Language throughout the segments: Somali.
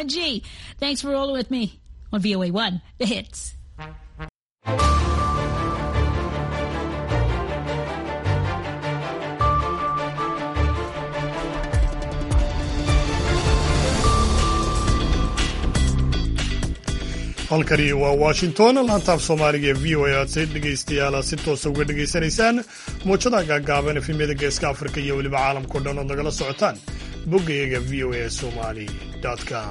G. Thanks for rolling with me on VOA1, the hits. halkani waa washington laantaaf soomaaliga ee v o a aad si dhegaystayaal si toosa uga dhegaysanaysaan muujada gaagaaban efemyada geeska afrika iyo weliba caalamkao dhan ood nagala socotaan boggayaga v o a somali com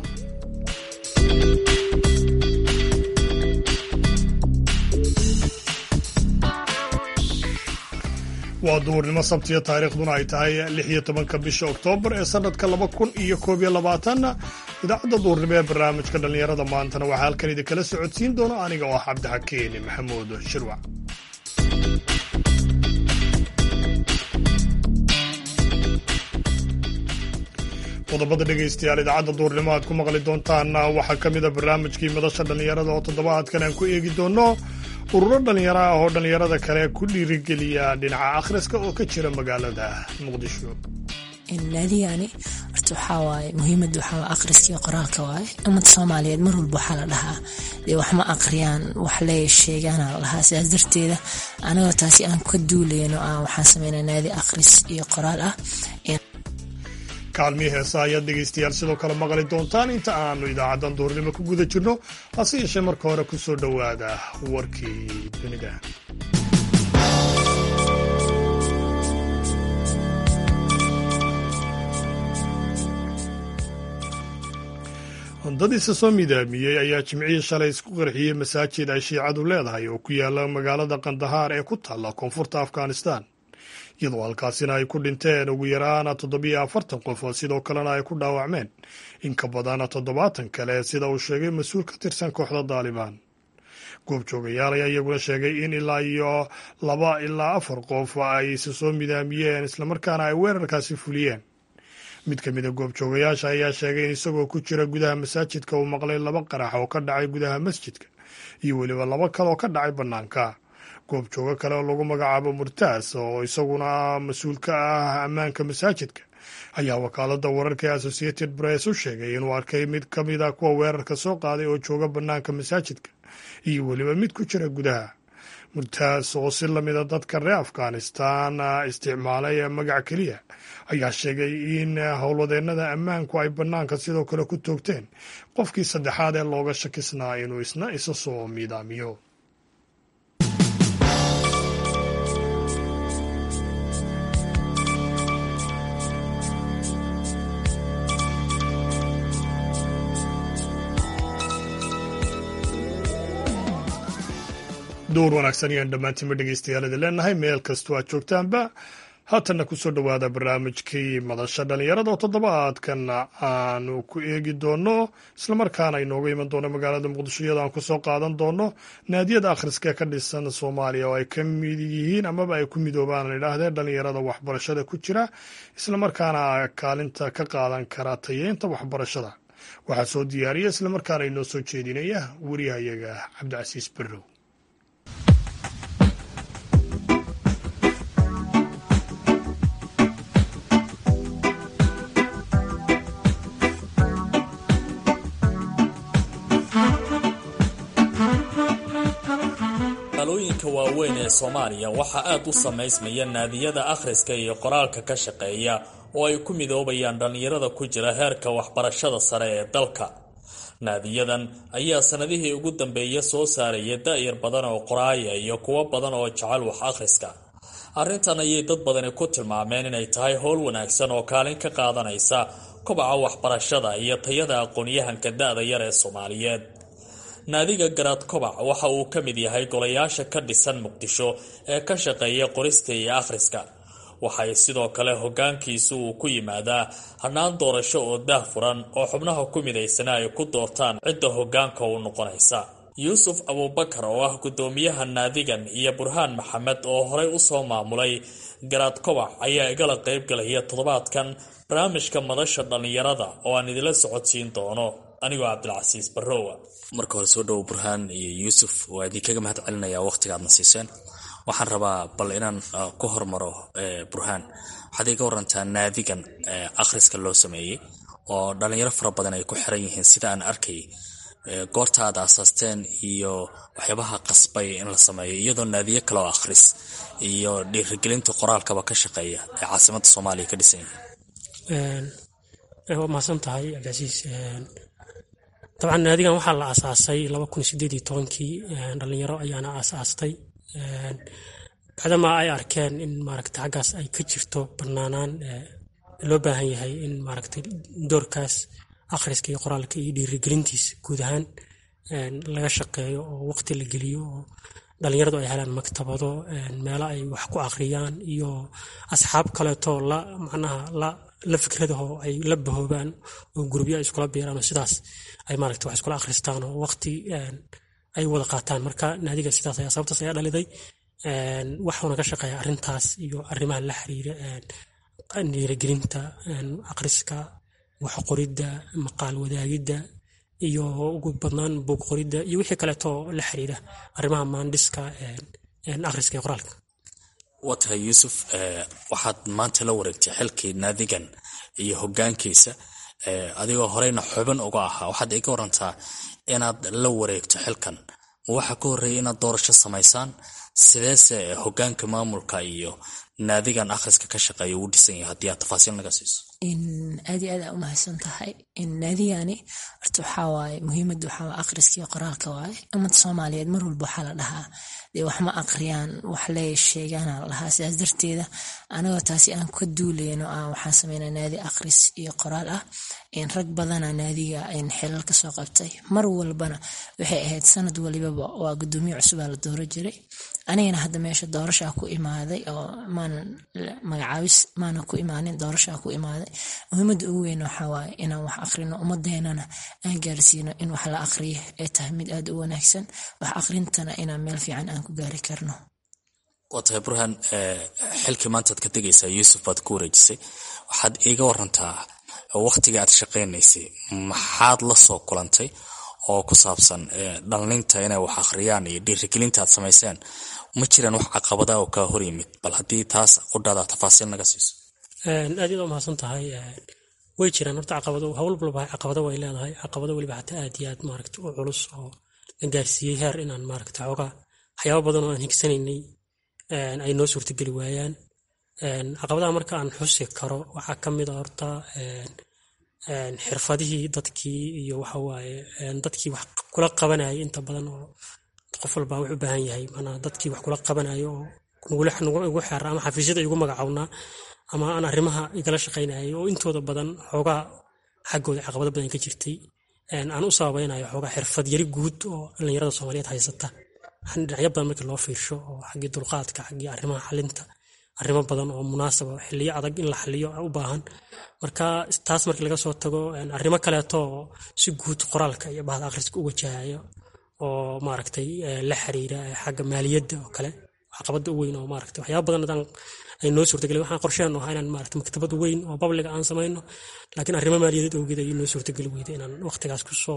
waa duhurnimo sabtiya taariikhduna ay tahay lix iyo tobanka bisha oktoobar ee sanadka laba kun iyo koob iyo labaatan idaacadda duhurnimo ee barnaamijka dhallinyarada maantana waxaa halkan idinkala socodsiin doona aniga oo ah cabdixakiin maxamuud shirwac qodobada dhegaystayaal idaacadda duurnimo aad ku maqli doontaan waxaa ka mid a barnaamijkii madasha dhallinyarada oo toddobaadkan aan ku eegi doono ururo dhallinyaro ah oo dhallinyarada kale ku dhiirigeliya dhinaca akhriska oo ka jira magaalada muqdisho naadiyani horta waxaa waaye muhiimada waxaa akhriskii qoraalka waaye ummadda soomaaliyeed mar walba waxaa la dhahaa dee wax ma akhriyaan wax lee sheegaana la dhahaa sidaas darteeda anagoo taasi aan ka duulayno aan waxaan sameynaa naadi akhris iyo qoraal ah kaalmii heesa ayaad dhegaystayaal sidoo kale maqli doontaan inta aanu idaacaddan duurnimo ku guda jirno hase yeeshee marka hore ku soo dhowaada warkii dunida dadiisa soo midaamiyey ayaa jimcihii shalay isku qarxiyey masaajid ay shiicadu leedahay oo ku yaala magaalada kandahaar ee ku taalla koonfurta afghanistan iyadoo halkaasina ay ku dhinteen ugu yaraan toddobiyo afartan qof sidoo kalena ay ku dhaawacmeen in ka badan toddobaatan kale sida uu sheegay mas-uul ka tirsan kooxda daalibaan goobjoogayaal ayaa iyaguna sheegay in ilaa iyo laba ilaa afar qof ay isa soo midaamiyeen islamarkaana ay weerarkaasi fuliyeen mid ka mid a goobjoogayaasha ayaa sheegay in isagoo ku jira gudaha masaajidka uu maqlay laba qarax oo ka dhacay gudaha masjidka iyo weliba laba kale oo ka dhacay bannaanka goobjoogo kale oo lagu magacaabo murtaas oo isaguna mas-uul ka ah ammaanka masaajidka ayaa wakaaladda wararka ee associated press u sheegay inuu arkay mid ka mid a kuwa weerarka soo qaaday oo jooga bannaanka masaajidka iyo weliba mid ku jira gudaha murtaas oo si lamida dadka reer afghanistan isticmaalay magac keliya ayaa sheegay in howlwadeennada ammaanku ay bannaanka sidoo kale ku toogteen qofkii saddexaad ee looga shakisnaa inuu isna isa soo miidaamiyo dowr wanaagsan ayaan dhammaantiinba dhegaystayaal leenahay meel kastoo aad joogtaanba haatanna kusoo dhowaada barnaamijkii madasha dhallinyarada oo toddobaadkan aanu ku eegi doono islamarkaana inooga iman doono magaalada muqdisho iyadoo aan kusoo qaadan doono naadiyada akhriska ee ka dhisan soomaaliya oo ay ka mid yihiin amaba ay ku midoobaan idhaahdee dhallinyarada waxbarashada ku jira islamarkaana kaalinta ka qaadan kara tayeynta waxbarashada waxaa soo diyaariya islamarkaana inoo soo jeedinaya wariyahayaga cabdicasiis barrow magaalooyinka waaweyn ee soomaaliya waxaa aad u samaysmaya naadiyada akhriska iyo qoraalka ka shaqeeya oo ay ku midoobayaan dhallinyarada ku jira heerka waxbarashada sare ee dalka naadiyadan ayaa sanadihii ugu dambeeya soo saaraya da-yar badan oo qoraaya iyo kuwo badan oo jecel wax akhriska arrintan ayay dad badani ku tilmaameen inay tahay howl wanaagsan oo kaalin ka qaadanaysa kobaca waxbarashada iyo tayada aqoon-yahanka da-da yar ee soomaaliyeed naadiga garaad kobac waxa uu ka mid yahay golayaasha ka dhisan muqdisho ee ka shaqeeya qorista iyo akhriska waxay sidoo kale hogaankiisu uu ku yimaadaa hannaan doorasho oo daah furan oo xubnaha ku midaysana ay ku doortaan cidda hogaanka u noqonaysa yuusuf abuubakar oo ah guddoomiyaha naadigan iyo burhaan maxamed oo horey usoo maamulay garaad kobac ayaa igala qaybgalaya toddobaadkan barnaamijka madasha dhallinyarada oo aan idila socodsiin doono anigoo cabdilcasiis barrowa marka hore soo dhowo burhaan iyo yuusuf waa idinkaga mahad celinaya waqtiga aadna siiseen waxaan rabaa bal inaan ku hormaro burhaan waxaad iga warantaa naadigan akhriska loo sameeyey oo dhalinyaro fara badan ay ku xiran yihiin sida aan arkay goorta aad aasaasteen iyo waxyaabaha qasbay in la sameeyo iyadoo naadiyo kale oo akhris iyo dhiirigelinta qoraalkaba ka shaqeeya ee caasimada soomaaliya ka dhisan yihiin waa mahadsan tahay cabdicasiis dabcan naadigan waxaa la aasaasay laba kun sideed iyo tobankii dhalinyaro ayaana aasaastay bacdamaa ay arkeen in maaragta xaggaas ay ka jirto banaanaan loo baahan yahay in maaragta doorkaas akhriska iyo qoraalka iyo dhiirigelintiisa guud ahaan laga shaqeeyo oo waqti la geliyo oo dhalinyaradu ay helaan maktabado meelo ay wax ku akhriyaan iyo asxaab kaleetoo la macnaha la la fikradaho ay la bahoobaan oo gurubyo ay iskula biiraan oo sidaas ay maaragta wax iskula akhristaan oo waqti ay wada qaataan marka naadiga sidaas ayaa sababtaas ayaa dhaliday waxuuna ka shaqeeya arrintaas iyo arrimaha la xiriira dhiirigelinta akhriska wax qoridda maqaal wadaagidda iyo ugu badnaan buug qoridda iyo wixii kaleetoo la xiriira arrimaha maandhiska akhriska iyo qoraalka waa tahay yuusuf waxaad maanta la wareegtay xilkii naadigan iyo hogaankiisa adigoo horeyna xubin uga ahaa waxaad iga warantaa inaad la wareegto xilkan ma waxaa ka horreeyay inaad doorasho samaysaan sideese hogaanka maamulka iyo naadigan akhriska ka shaqeeya uu dhisan yahay haddii aad tafaasiil naga siiso aad iyo aad aa umahadsan tahay naadiyani horta waxaa waaye muhiimada waxaa akhriska iyo qoraalka waaye ummada soomaaliyeed mar walba waxaa la dhahaa dee wax ma aqriyaan wax lee sheegaana la dhahaa sidaas darteeda anagoo taasi aan ka duuleyno aan waxaan sameynaa naadi akhris iyo qoraal ah rag badana naadiga xilal kasoo qabtay mar walbana waxay ahayd sanad walibaba waa gudoomiye cusubaa la dooro jiray anigana hadda meesha doorashaa ku imaaday oo maanan magacaabis maana ku imaanin doorashaa ku imaaday muhiimada ugu weyn waxaa waaye inaan wax akhrino ummadeenana aan gaarsiino in wax la aqriyo ay tahay mid aada u wanaagsan wax akhrintana inaan meel fiican aan ku gaari karno waa tahay burhaan xilkii maantaad ka tegaysaa yuusuf baad ku wareejisay waxaad iiga warantaa waqtiga aad shaqaynaysay maxaad la soo kulantay oo ku saabsan dhallinta inay wax akhriyaan iyo dhiirigelinta aad samayseen ma jiraan wax caqabada oo kaa hor yimid bal haddii taas qudhaada tafaasiil naga siiso aad yaad umahadsan tahay way jiraan horta caqabado hawl walba caqabado way leedahay caqabado weliba xataa aad iyo aad maaragta u culus oo la gaarsiiyey heer inaan maaragta xoogaa waxyaaba badan oo aan higsanaynay ay noo suurtageli waayaan caqabadaha marka aan xusi karo waxaa ka mid a horta xirfadihii dadkii iyo waxawaaye dadkii wax kula qabanayay inta badan oo qof walba wuxuu u baahan yahay manaa dadkii wax kula qabanayo oo igu xeera ama xafiisyada igu magacownaa ama aan arrimaha igala shaqaynayay oo intooda badan xoogaa xaggooda caqabado badan ka jirtay aan u sababaynayo xoogaa xirfad yari guud oo dhallinyarada soomaaliyeed haysata dhinacyo badan markii loo fiirsho oo xaggii dulqaadka xaggii arrimaha xalinta arrimo badan oo munaasaba xiliyo adag in la xaliyo u baahan marka taas markii laga soo tago arrimo kaleeto oo si guud qoraalka iyo bahda akhriska u wajahayo oo maaragtay la xiriira xagga maaliyadda oo kale caqabada u weyn oo maaragtay waxyaaba badan adaan ay noo suurtagelay waxaan qorsheen ahaa inaan maaragtay maktabad weyn oo babliga aan samayno laakiin arrimo maaliyadeed awgeed ayay noo suurtageli weyday inaan waqtigaas kusoo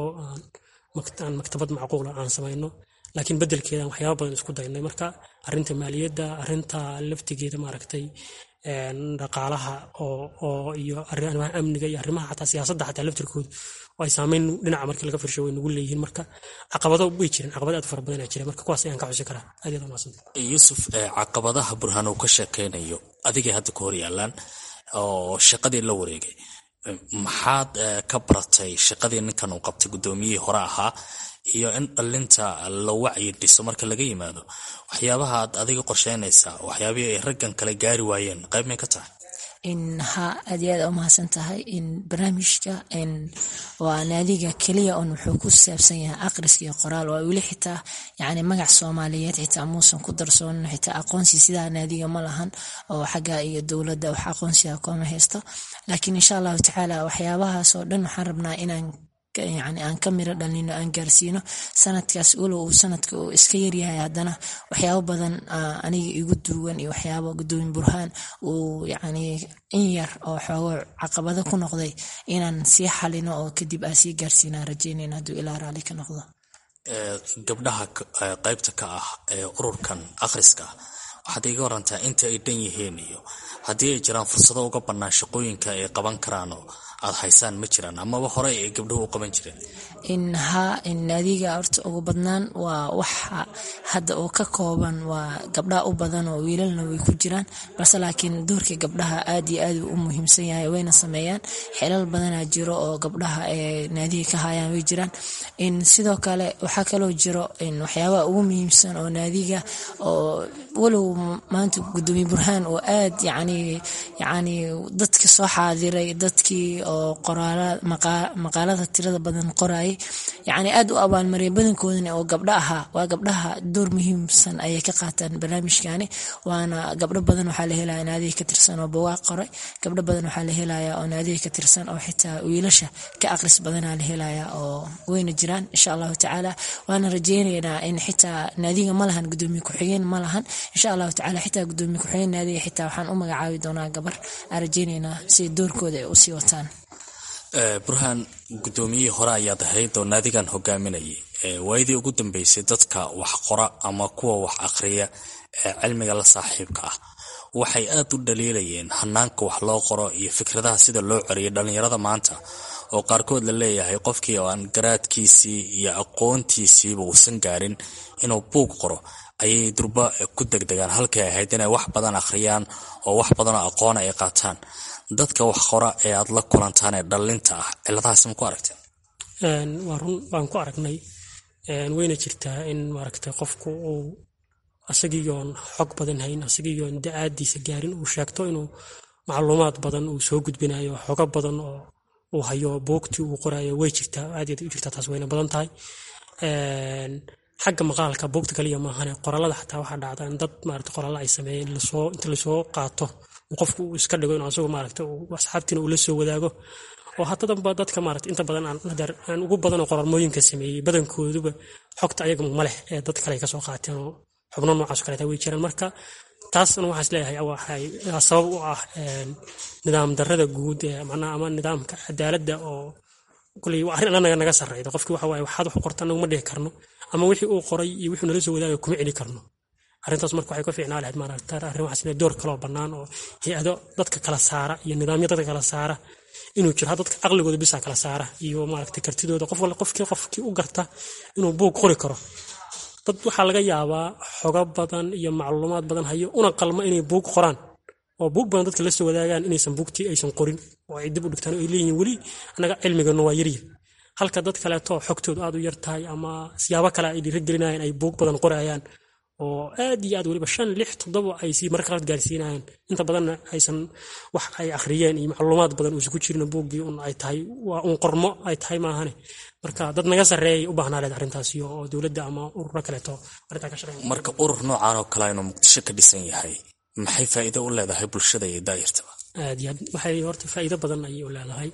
aan maktabad macquula aan samayno laakiin bedelkeedan waxyaaba badan isku daynay marka arinta maaliyadda arinta laftigeeda maaragtay dhaqaalaha oo iyo arrimaha amniga iyo arrimaha xataa siyaasadda xataa laftirkooda oo ay saameyn dhinaca markii laga firsho way nagu leeyihiin marka caqabado way jireen caqabado aad fara badan aa jira marka kuwaas ayaan ka xusi karaa aad yaad umahadsanta yuusuf caqabadaha burhaan uu ka sheekaynayo adigay hadda ka hor yaalaan oo shaqadii la wareegay maxaad ka baratay shaqadii ninkan uu qabtay guddoomiyihii hore ahaa iyo in dhallinta la wacyi dhiso marka laga yimaado waxyaabaha aad adiga qorsheynaysaa waxyaabihii ay raggan kale gaari waayeen qayb may ka tahay ha aad iyo aad umahadsan tahay in barnaamijka waa naadiga keliya un wuxuu ku saabsan yahay aqriska iyo qoraal waa weli xitaa yani magac soomaaliyeed xitaa muusan ku darsoonin xitaa aqoonsi sidaa naadiga ma lahan oo xagga iyo dowladda wax aqoonsiga kooma haysto laakiin insha allahu tacaala waxyaabahaas oo dhan waxaan rabnaa inaan yani aan ka miro dhalino aan gaarsiino sanadkaas walow uu sanadka uu iska yaryahay haddana waxyaabo badan aniga igu duugan iyo waxyaabo gudoomin burhaan uu yani in yar oo xoogo caqabado ku noqday inaan sii xalino oo kadib aan sii gaarsiinaan rajeynayn hadduu ilaa raali ka noqdo gabdhaha qaybta ka ah ee ururkan akhriska waxaad iga warantaa inta ay dhan yihiin iyo haddii ay jiraan fursado uga bannaan shaqooyinka ay qaban karaan oo aad haysaan ma jiraan amaba hore ay gabdhuhu u qaban jireen in haa in naadiga horta ugu badnaan waa waxa hadda oo ka kooban waa gabdhaha u badan oo wiilalna way ku jiraan balse laakiin doorka gabdhaha aad iyo aad u muhiimsan yahay wayna sameeyaan xelal badanaa jiro oo gabdhaha ee naadiga ka hayaan way jiraan in sidoo kale waxaa kaloo jiro in waxyaabaha ugu muhiimsan oo naadiga oo walow maanta gudoomiye burhaan oo aad yacni yacni dadka soo xaadiray dadkii oo qoraala maqaalada tirada badan qorayay yacni aad u abaalmariyay badankoodana oo gabdho ahaa waa gabdhaha door muhiimsan ayay ka qaataan barnaamijkani waana gabdho badan waxaa la helaya naadiga ka tirsan oo bawaaq qoray gabdho badan waxaa la helaya oo naadiga ka tirsan oo xitaa wiilasha ka aqris badanaa la helaya oo wayna jiraan insha allahu tacaala waana rajeynaynaa in xitaa naadiga ma lahan gudoomiye ku-xigeen ma lahan insha allahu tacaala xitaa gudoomiye ku-xigeen naadiga xitaa waxaan u magacaabi doonaa gabar aan rajeynaynaa si doorkooda ay usii wataan burhaan gudoomiyihii hore ayaad ahayd oo naadigan hogaaminayay waayadii ugu dambeysay dadka wax qora ama kuwa wax akhriya ee cilmiga la saaxiibka ah waxay aad u dhaliilayeen hanaanka wax loo qoro iyo fikradaha sida loo coriyay dhallinyarada maanta oo qaarkood la leeyahay qofkii oo aan garaadkiisii iyo aqoontiisiiba uusan gaarin inuu buug qoro ayay durba ku degdegaan halkay ahayd inay wax badan akhriyaan oo wax badanoo aqoona ay qaataan dadka wax qora ee aad la kulantaan ee dhallinta ah ciladahaas ma ku aragteen waa run waan ku aragnay wayna jirtaa in maaragtay qofku uu asagiiyoon xog badan hayn asagiiyoon da-aadiisa gaarin uu sheegto inuu macluumaad badan uu soo gudbinayo xogo badan oo uu hayo buugtii uu qorayo way jirtaa aad u jirtaa taas wayna badan tahay xagga maqaalka buugta kaliya maahane qoraalada xataa waxaa dhacda in dad maarata qoraalla ay sameeyeen lasoo inta lasoo qaato qofku uu iska dhigo inuu asagu maaragta asxaabtiina uu la soo wadaago oo hatadanba dadka maarata inta badan aan ugu badan oo qoraalmooyinka sameeyey badankooduba xogta ayaga ma leh ee dad kale ay kasoo qaateen oo xubno noocaas kaleeta way jiraan marka taasna waxaas leeyahay waxay sabab u ah nidaam darada guud ee macnaha ama nidaamka cadaaladda oo kuley waa arrin annaga naga sarreyda qofkii waxa waaye waxaad wax u qorta anagu ma dhihi karno ama wixii uu qoray iyo wixii nala soo wadaagay kuma celi karno arrintaas marka waxay ka fiicnaa lahayd maaragta arrin waxaas inay door kaloo bannaan oo hay-ado dadka kala saara iyo nidaamyo dadka kala saara inuu jiro dadka caqligooda bisa kala saara iyo maaragta kartidooda qof walla qofkii qofkii u garta inuu buug qori karo dad waxaa laga yaabaa xogo badan iyo macluumaad badan hayo una qalma inay buug qoraan oo buug badan dadka la soo wadaagaan inaysan buugtii aysan qorin oo ay dib u dhigtaan oo ay leeyihin weli annaga cilmiganu waa yarya halka dad kaleeto xogtoodu aad u yar tahay ama siyaabo kale ay dhiirigelinayaan ay buug badan qorayaan oo aad iyo aad weliba shan lix toddoba ay sii marka qaar gaarsiinayaan inta badanna aysan wax ay akhriyeen iyo macluumaad badan uusan ku jirin buuggii un ay tahay waa un qormo ay tahay maahane marka dad naga sarreeyay u baahnaa leed arrintaasi oo dowladda ama ururo kaleeto arrintaa ka shaqeyn marka urur noocan oo kale inuu muqdisho ka dhisan yahay maxay faa'iido u leedahay bulshada iyo daayirtaba aad iyo aad waxay horta faa'iido badan ayay u leedahay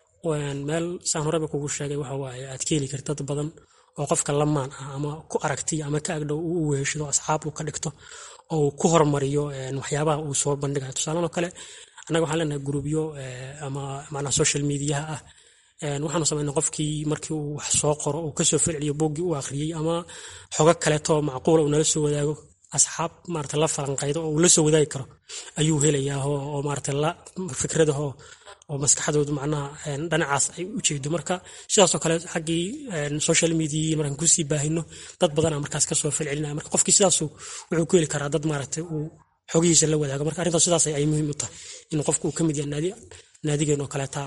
meel saan horeba kugu sheegay waxa waaye aad ka heli karta dad badan oo qofka lamaan ah ama ku aragtiy ama ka agdhow uu u weeshado asxaab uu ka dhigto oo uu ku hormariyo waxyaabaha uu soo bandhigayo tusaalan oo kale annaga waxaan leenahay gruubyo ama macnaha social mediaha ah waxaanu samaynay qofkii markii uu wax soo qoro uu kasoo falceliyo buuggii u akhriyey ama xogo kaleeto macquula uu nala soo wadaago asxaab maarata la falanqaydo oo uu la soo wadaagi karo ayuu helayaa oo maarata la fikradaho oo maskaxdoodu macnaha dhinacaas ay u jeedo marka sidaasoo kale xaggii social media markaan kusii baahino dad badana markaas kasoo falcelinaya marka qofkii sidaasu wuxuu ku heli karaa dad maaragtay uu xogihiisa la wadaago marka arrintaas sidaas ay muhiim u tahay in qofku uu ka mid yahay naadigeen oo kaleeta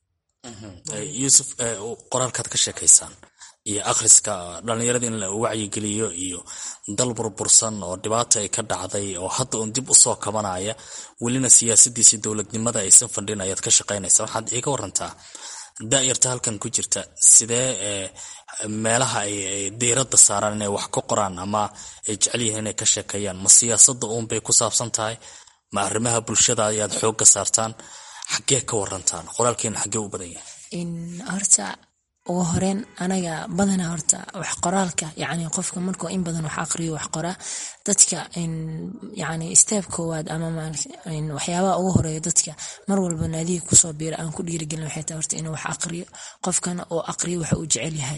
yuusuf qoraalkaad ka sheekaysaan iyo akhriska dhallinyarada in la wacyigeliyo iyo dal burbursan oo dhibaata ay ka dhacday oo hadda uun dib usoo kabanaya welina siyaasadiisi dowladnimada aysan fadhin ayaad ka shaqaynaysa waxaad iiga warantaa daayarta halkan ku jirta sidee meelaha ay diiradda saaraan inay wax ka qoraan ama ay jecel yihiin inay ka sheekeeyaan ma siyaasadda uunbay ku saabsan tahay ma arrimaha bulshada ayaad xoogga saartaan xaggee ka warantaan qoraalkeena xaggee u badan yahay horta ugu horeen anaga badanaa horta wax qoraalka yani qofka markuu in badan wax aqriyo wax qoraa dadka yani steeb koowaad ama waxyaabaha ugu horeeya dadka mar walba naadiga kusoo biira aan ku dhiirigelin waxay tahay horta inuu wax aqriyo qofkana oo aqriyo waxa uu jecel yahay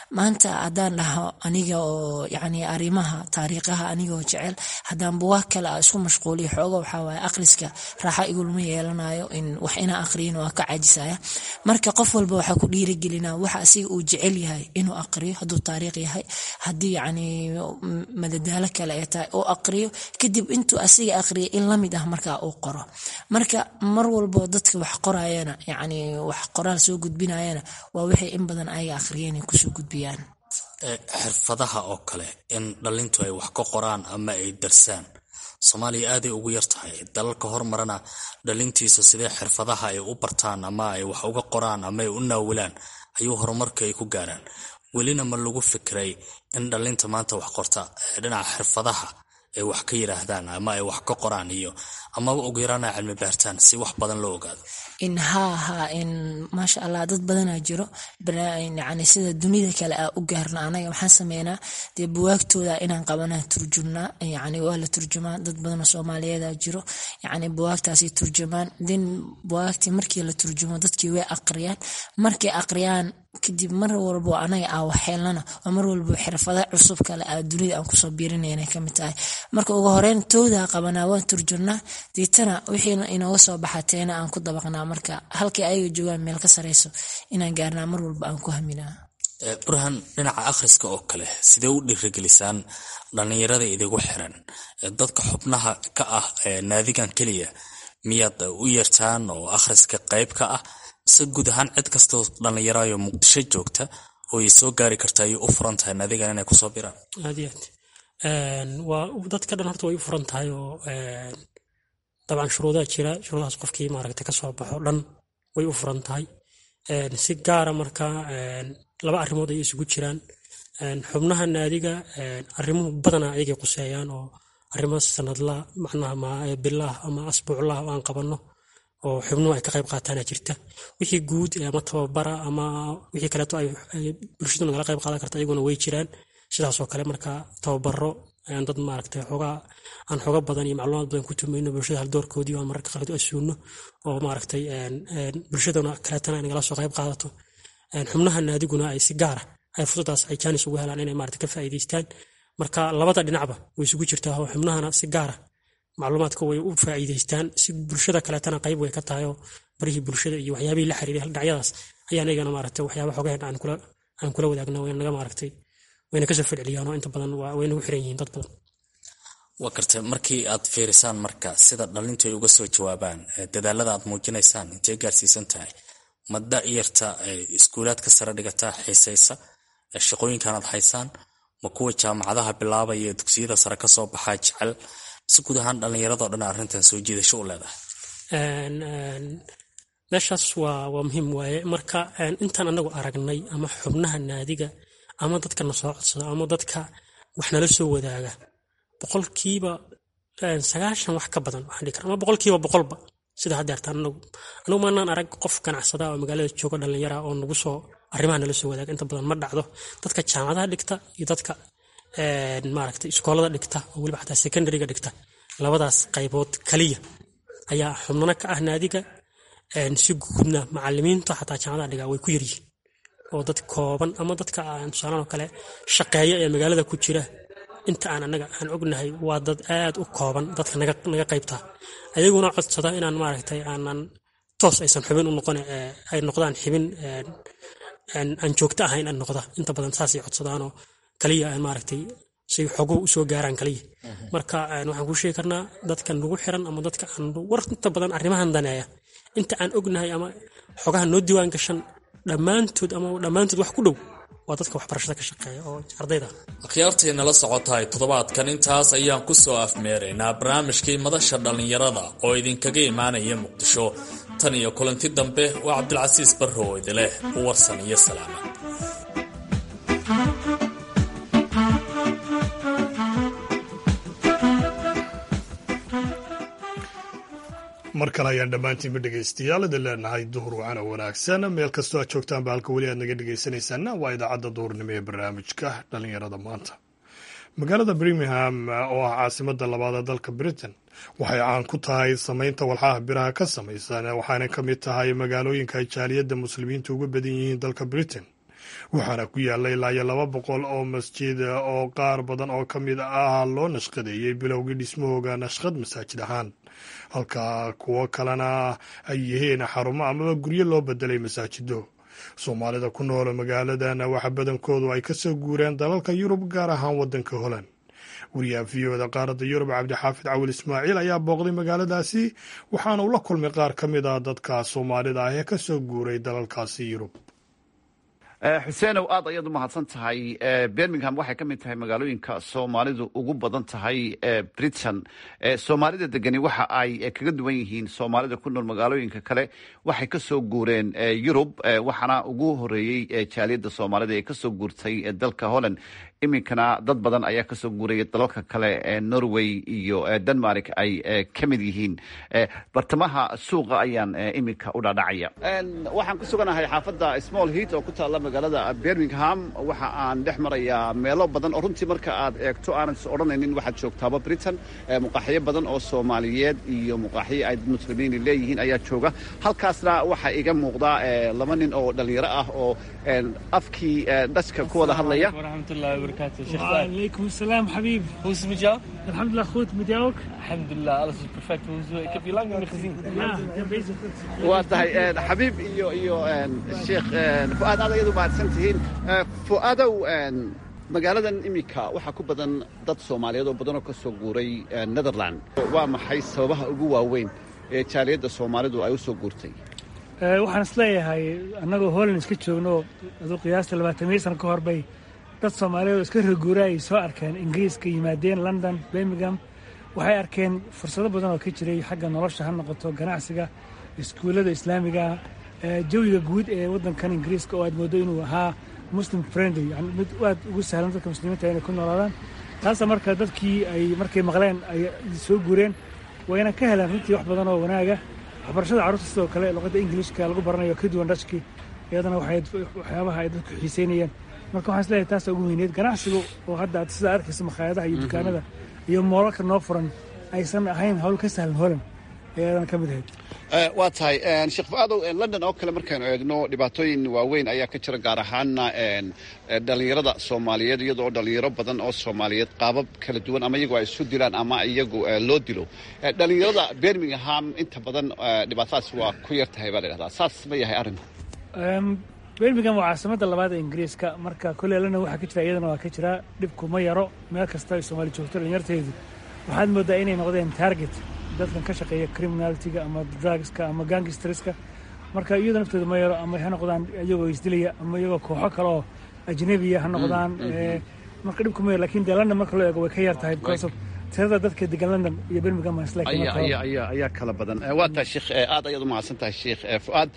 maanta haddaan dhaho aniga oo yani arrimaha taariikhaha anigoo jecel haddaan buwaag kale a isku mashquuliyo xooga waxaa waaye akhriska raaxa igulama yeelanayo in wax inaa akhriyin waa ka caajisaya marka qof walba waxaa ku dhiirigelina waxa asiga uu jecel yahay inuu aqriyo hadduu taariikh yahay haddii yani madadaalo kale ay tahay oo aqriyo kadib intuu asiga aqriya in lamid ah markaa uu qoro marka mar walbo dadka wax qorayana yani wax qoraal soo gudbinayana waa wixii in badan ayaga aqriyeen ay kusoo gudbiyaan xirfadaha oo kale in dhalintu ay wax ka qoraan ama ay darsaan soomaaliya aaday ugu yar tahay dalalka hormarana dhalintiisa sidee xirfadaha ay u bartaan ama ay wax uga qoraan ama ay u naawilaan ayuu horumarka ay ku gaaraan welina ma lagu fikiray in dhalinta maanta wax qorta dhinaca xirfadaha ay wax ka yidhaahdaan ama ay wax ka qoraan iyo amaba ugu yaraana cilmi baartaan si wax badan loo ogaado in haa haa in maasha allah dad badanaa jiro yani sida dunida kale a u gaarna anaga waxaan sameynaa dee buwaagtooda inaan qabanaa turjumnaa yani waa la turjumaa dad badanoo soomaaliyeeda jiro yani buwaagtaasi turjumaan den buwaagtii markii la turjumo dadkii way aqriyaan markay aqriyaan kadib mar walbo anaga aa waxheelnana oo mar walbo xirfada cusub kale a dunida aan kusoo biirinayna kamid tahay marka ugu horeyn toodaa qabanaa waan turjurnaa deetana wixiina inooga soo baxateena aan ku dabaqnaa marka halkii ayaga joogaan meel ka sareyso inaan gaarnaa mar walba aan ku haminaa burhan dhinaca akhriska oo kale sidee u dhiirigelisaan dhallinyarada idigu xiran dadka xubnaha ka ah naadigan keliya miyaad u yeertaan oo akhriska qayb ka ah se guud ahaan cid kastoo dhallinyarayo muqdisho joogta oo ay soo gaari karta ayay u furan tahay naadigan inay kusoo biraan aad iyo aad waa dadka dhan horta way u furan tahay oo dabcan shuruudaa jira shuruudahaas qofkii maaragta kasoo baxo dhan way u furan tahay si gaara marka laba arrimood ayay isugu jiraan xubnaha naadiga arrimuhu badanaa ayagay quseeyaan oo arrimo sanadla macnaha bilah ama asbuuclah oo aan qabanno oo xubnuhu ay ka qayb qaataana jirta wixii guud ama tababara ama wixii kaleeto ay bulshadu nagala qayb qaadan karta ayaguna way jiraan sidaasoo kale marka tababaro ayaan dad maaragtay xoogaa aan xooga badan iyo macluumaad badan ku tumayno bulshada haldoorkoodii aan mararka qaarkood asuuno oo maaragtay bulshadana kaleetana ay nagala soo qayb qaadato xubnaha naadiguna ay si gaara ay fursadaas ay jaanis ugu helaan inay maaragtay ka faa'iidaystaan marka labada dhinacba way isugu jirtaa oo xubnahana si gaara macluumaadka way u faa'iidaystaan si bulshada kaleetana qayb way ka tahay oo barihii bulshada iyo waxyaabihii la xiriiray dhinacyadaas ayaa anagana maaragtay waxyaaba xogaheen aan kula aan kula wadaagna wayna naga maaragtay wayna kasoo ficiliyaan oo inta badan way nagu xiran yihiin dad badan waa gartay markii aad fiirisaan marka sida dhalintu ay uga soo jawaabaan dadaalada aad muujinaysaan intay gaarsiisan tahay ma da'yarta iskuulaadka sare dhigataa xiisaysa shaqooyinkan aad haysaan ma kuwa jaamacadaha bilaabaya ee dugsiyada sare kasoo baxaa jecel si guud ahaan dhallinyaradao dhan arrintan soo jiidasho u leedahay meeshaas waa waa muhiim waaye marka intaan anagu aragnay ama xubnaha naadiga ama dadka na soo codsada ama dadka wax nala soo wadaaga boqolkiiba sagaashan wax ka badan waxaan dhihi kara ama boqolkiiba boqolba sida hadda artaan anagu anagu maanaan arag qof ganacsada oo magaalada jooga dhallinyara oo nagu soo arrimaha nala soo wadaaga inta badan ma dhacdo dadka jaamacadaha dhigta iyo dadka maaragtay iskoolada dhigta oo weliba xataa secondaryga dhigta labadaas qaybood kaliya ayaa xubnana ka ah naadiga si guudna macalimiinta xataa jaamacadaha dhiga way ku yaryihiin oo dad kooban ama dadka aan tusaalaan oo kale shaqeeya ee magaalada ku jira inta aan anaga aan ognahay waa dad aad u kooban dadka naga naga qaybta ayaguna codsada inaan maaragtay aanan toos aysan xubin u noqon ay noqdaan xibin aan joogto ahayn aan noqda inta badan saasay codsadaanoo kaliya aan maaragtay say xoguhu usoo gaaraan kaliya marka waxaan kuu sheegi karnaa dadka nagu xiran ama dadka aan war inta badan arrimahan daneeya inta aan ognahay ama xogaha noo diiwaan gashan dhammaantood ama dhammaantood wax ku dhow waa dadka waxbarashada ka shaqeeya oo ardayda akhyaartii nala socotahay toddobaadkan intaas ayaan ku soo afmeeraynaa barnaamijkii madasha dhallinyarada oo idinkaga imaanaya muqdisho tan iyo kulanti dambe waa cabdilcasiis barro oo idileh u warsan iyo salaama mar kale ayaan dhammaantiinba dhegaystayaal idin leenahay duhur wacana wanaagsan meel kastoo aad joogtaanba halka weli aad naga dhegaysanaysaana waa idaacadda duhurnimo ee barnaamijka dhallinyarada maanta magaalada birmingham oo ah caasimada labaad ee dalka britain waxay caan ku tahay samaynta walxaha biraha ka samaysan waxaana ka mid tahay magaalooyinka ay jaaliyadda muslimiinta uga badan yihiin dalka britain waxaana ku yaalla ilaa iyo laba boqol oo masjid oo qaar badan oo ka mid ah loo nashqadeeyey bilowgii dhismahooga nashqad masaajid ahaan halka kuwo kalena ay yihiin xarumo amaba guryo loo bedelay masaajido soomaalida ku nool magaaladan waxa badankoodu ay kasoo guureen dalalka yurub gaar ahaan waddanka holand wariyaha v oda qaaradda yurub cabdixaafid cawil ismaaciil ayaa booqday magaaladaasi waxaana uu la kulmay qaar ka mid ah dadka soomaalida ah ee kasoo guuray dalalkaasi yurub xuseenow aad ayaad u mahadsan tahay birmingham waxay ka mid tahay magaalooyinka soomaalidu ugu badan tahay britain soomaalida degani waxa ay kaga duwan yihiin soomaalida ku nool magaalooyinka kale waxay kasoo guureen yurub waxaana ugu horeeyey jaaliyadda soomaalida ee kasoo guurtay dalka holland iminkana dad badan ayaa kasoo guuraya dalalka kale ee norway iyo denmark ay ka mid yihiin bartamaha suuqa ayaan iminka u dhaadhacaya waxaan ku suganahay xaafadda small heat oo ku taalla magaalada birmingham waxa aan dhex marayaa meelo badan oo runtii marka aad eegto aanad is odhanaynin waxaad joogtaaba britain muqaaxiyo badan oo soomaaliyeed iyo muqaaxiyo ay dad muslimiini leeyihiin ayaa jooga halkaasna waxaa iga muuqda laba nin oo dhalinyaro ah oo afkii dhashka ku wada hadlaya وبركاته شيخ وعليكم السلام حبيب Hoe is het met jou? الحمد لله goed met jou ook Alhamdulillah, alles is perfect. Hoe is- Ik heb je lang niet meer gezien. ja ik ben bezig goed waa tahay xabiib iyo iyo sheekh fu-aad aad ayadu mahadsan tihiin fu-aadow magaaladan iminka waxaa ku badan dad soomaaliyeed oo badanoo ka soo guuray netherland waa maxay sababaha ugu waaweyn ee jaaliyadda soomaalidu ay u soo guurtay Eh, waxaan isleeyahay annagoo holland iska joogno aduu qiyaasta labaatamiyo sano ka hor bay dad soomaaliyeed oo iska reeguura ay soo arkeen ingiriiska yimaadeen london birmingham waxay arkeen fursado badan oo ka jiray xagga nolosha ha noqoto ganacsiga iskuullada islaamiga eh, jawiga guud ee waddankan ingiriiska oo aad moodo inuu ahaa muslim friendly yani mid aad ugu sahlan dadka muslimiinta inay ku noolaadaan taasa marka dadkii ay markay maqleen ay soo guureen wayna ka heleen runtii wax badan oo wanaaga waxbarashada carruurta sidoo kale luqadda ingiliishka lagu baranayo ka duwan dhashkii iyadana waxay waxyaabaha ay dadku xiiseynayeen marka waxaan isleeyahay taasa ugu weyneed ganacsigu oo hadda aad sidaa arkaysa makhaayadaha iyo dukaanada iyo moolalka noo furan aysan ahayn hawl ka sahlan holan ayadana ka mid ahayd waa tahay sheekh fu-aadow london oo kale markaynu eegno dhibaatooyin waaweyn ayaa ka jira gaar ahaana dhalinyarada soomaaliyeed iyadoo dhalinyaro badan oo soomaaliyeed qaabab kala duwan ama iyagu ay isu dilaan ama iyagu loo dilo dhalinyarada birmingham inta badan dhibaatadaas waa ku yar tahay baa la dhahdaa saas ma yahay arrinku birmingham waa caasimadda labaad ee ingiriiska marka kolley london waxaa ka jira iyadana waa ka jira dhibku ma yaro meel kasta ay soomaali joogto dhalinyarteedu waxaad moodaa inay noqdeen target dadkan ka shaqeeya criminalitiga ama drugska ama gangstreska marka iyadoo naftooda ma yaro ama ha noqdaan iyagoo isdilaya ama iyagoo kooxo kale oo ajnabiya ha noqdaan marka dhibku ma yaro lakin dee london marka loo eego way ka yar tahay because of tirada dadka degan london iyo birmingham is like ayaa kala badan waa tahay sheekh aad ayaad u mahadsan tahay sheekh fu'aad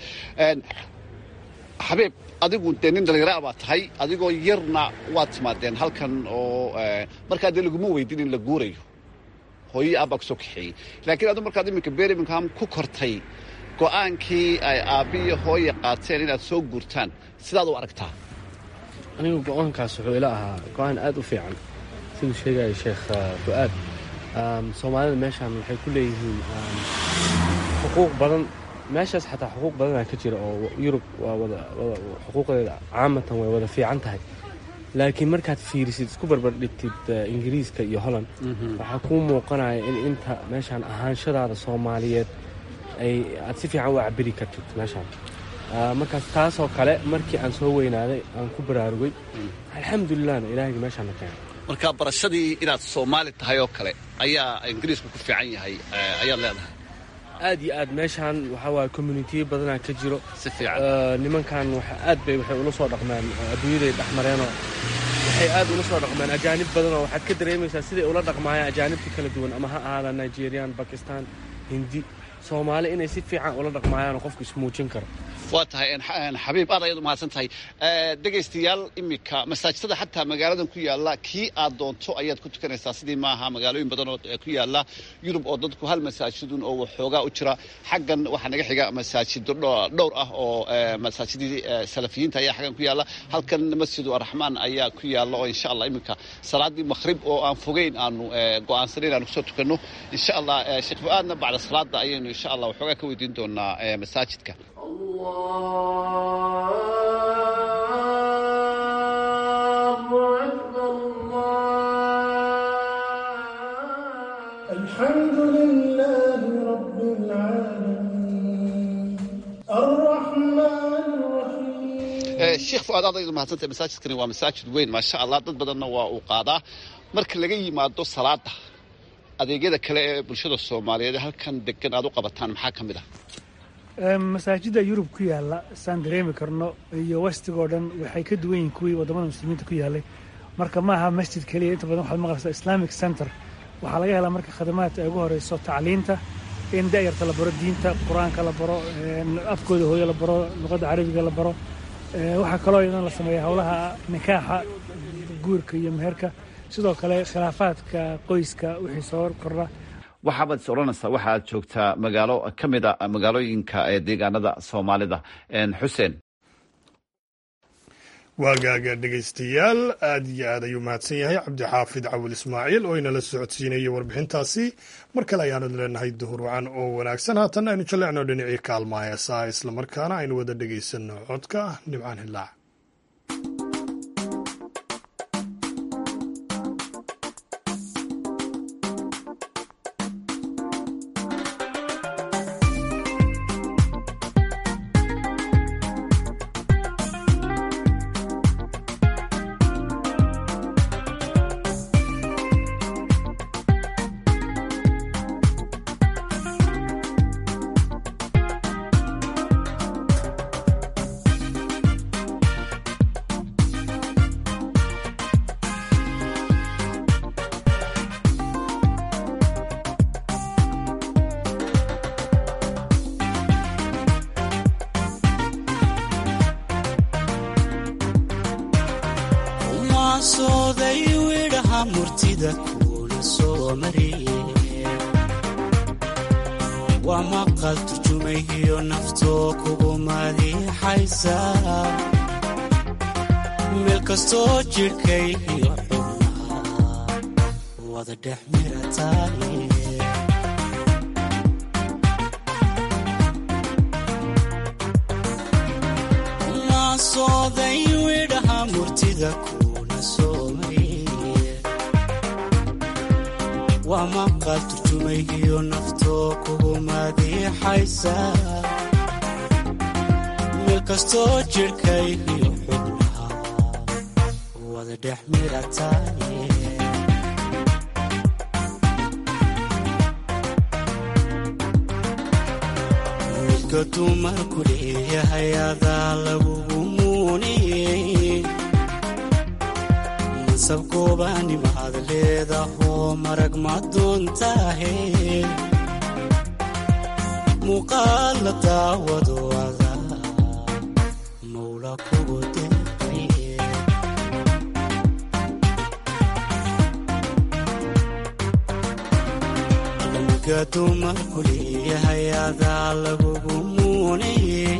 xabiib adigu dee nin dhalinyara baa tahay adigoo yarna waad timaadeen halkan oo markaa dee laguma weydin in la guurayo hooyo aabbaa ku soo kaxeeyey laakiin adu markaad iminka birmingham ku kortay go'aankii ay aabbiyo hooya qaateen inaad soo guurtaan sidaad u aragtaa anigu go-aankaas wuxuu ila ahaa go-aan aad u fiican siduu sheegaya sheekh fu'aad soomaalida meeshaan waxay ku leeyihiin xuquuq badan meeshaas xataa xuquuq badanaa ka jira oo yurub xuquuqdeeda caamatan way wada fiican tahay laakiin markaad fiirisid isku barbardhigtid ingiriiska iyo holland waxaa kuu muuqanaya in inta meeshaan ahaanshadaada soomaaliyeed ay aad si fiican u cabiri kartid meeshaan markaas taasoo kale markii aan soo weynaaday aan ku baraarugay alxamdulilahna ilaahayga meeshaana keenay marka barashadii inaad soomaali tahay oo kale ayaa ingiriisku ku fiican yahay ayaad leedahay aad iyo aad meeshaan waxaa waaya communitiyo badanaa ka jiro si fiican nimankan aad bay waxay ula soo dhaqmaan adduunyaday dhex mareenoo waxay aad ula soo dhaqmaan ajaanib badanoo waxaad ka dareemaysaa siday ula dhaqmaayaan ajaanibta kala duwan ama ha ahaadaan nigerian bakistan hindi soomaali inay si fiican ula dhaqmaayaanoo qofku ismuujin karo waa tahay xabiib aad ayaad u mahadsan tahay dhegaystayaal iminka masaajidada xataa magaaladan ku yaalla kii aad doonto ayaad ku tukanaysaa sidii maaha magaalooyin badan oo ku yaalla yurub oo dadku hal masaajidun oo waxoogaa u jira xaggan waxaa naga xiga masaajido dhowr ah oo masaajidii salafiyiinta ayaa xaggan ku yaalla halkan masjidu araxmaan ayaa ku yaalla oo insha allah iminka salaadii makhrib oo aan fogeyn aanu go'aansanayn aanu kusoo tukanno insha allah sheekh fu-aadna bacda salaada ayaynu insha allah waxoogaa ka weydiin doonaa masaajidka الله fuaad aad ayadu mahadsantay masaajidkani waa masaajid weyn maasha allah dad badanna waa uu qaadaa marka laga yimaado salaada adeegyada kale ee bulshada soomaaliyeed halkan degan aad u qabataan maxaa ka mid ah masaajidda yurub ku yaalla saan dareemi karno iyo westigoo dhan waxay ka duwan yihiin kuwii waddamada muslimiinta ku yaallay marka ma aha masjid keliya inta badan waxaad maqlaysaa islamic center waxaa laga helaa marka khadamaadka ay ugu horeyso tacliinta in da'yarta la baro diinta qur-aanka la baro afkooda hooyo la baro luqadda carabiga la baro waxaa kaloo iyadan la sameeya howlaha nikaaxa guurka iyo meherka sidoo kale khilaafaadka qoyska wixii soo kordha waxaabaad is odhanaysaa waxaad joogtaa magaalo ka mid a magaalooyinka ee deegaanada soomaalida xuseen waagaaga dhegaystayaal aad iyo aad ayuu mahadsan yahay cabdixaafid cawil ismaaciil oo inala socodsiinayay warbixintaasi mar kale ayaanu leenahay duhur wacan oo wanaagsan haatan aynu jallecno dhinacii kaalmaa heesaa islamarkaana aynu wada dhegaysanno codka nimcaan hilaac waa maqal turjumayhiyo naftoo kugu madiixaysa meel kastoo jidhkayhiyo xubnaa wada dhex mirataaye maasooday widhaha murtida kuna soomay waa maqal turjumayhiyo naftoo kugu madiixaysa meel kastoo jidhkayhiyo xubnaha wada dhex mirataaye midka dumarku leeyahay adaa lagugu muuniyey sabkoobaanimaad leedahoo marag ma doontaahe muuqaal la daawado adaa mawla kugu deeqaye lamka dumarku leeyahay adaa lagugu muuneye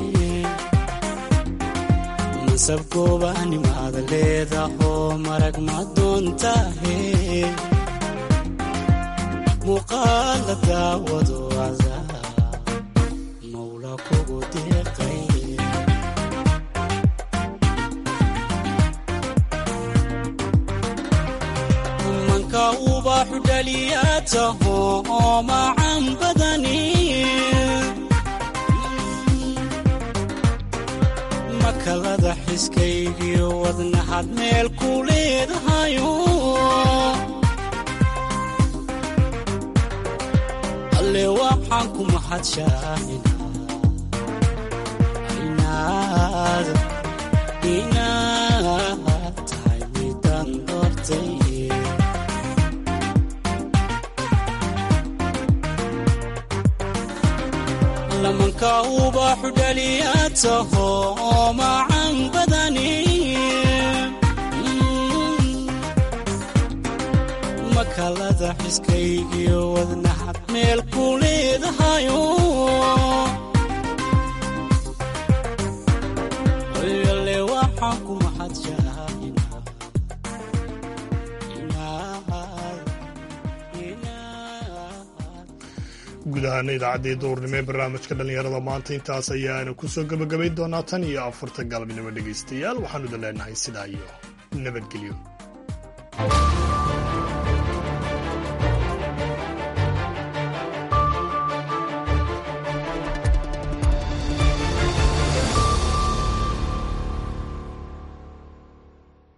sabkoobaanimaad leedahoo marag ma doontaahe muuqaal la daawado adaa mawla kugu deeqay manka ubaaxu dhaliyaa taho oo macan badani makalada xiskaygiyo wadnaxad meel ku leedahayo alle waxaan ku mahadshaaina inaad inaad tahay midaan doortay lamanka ubaaxu dhaliyaa taho oo macan badani makalada xiskaygiyo wadnaxad meel ku leedahayo ale waxaan ku mahadshaaina guud ahaana idaacaddii duurnimo ee barnaamijka dhallinyarada maanta intaas ayaanu ku soo gebagabayn doonaa tan iyo afarta galabnimo dhegaystayaal waxaanu idin leenahay sidaa iyo nabadgelyo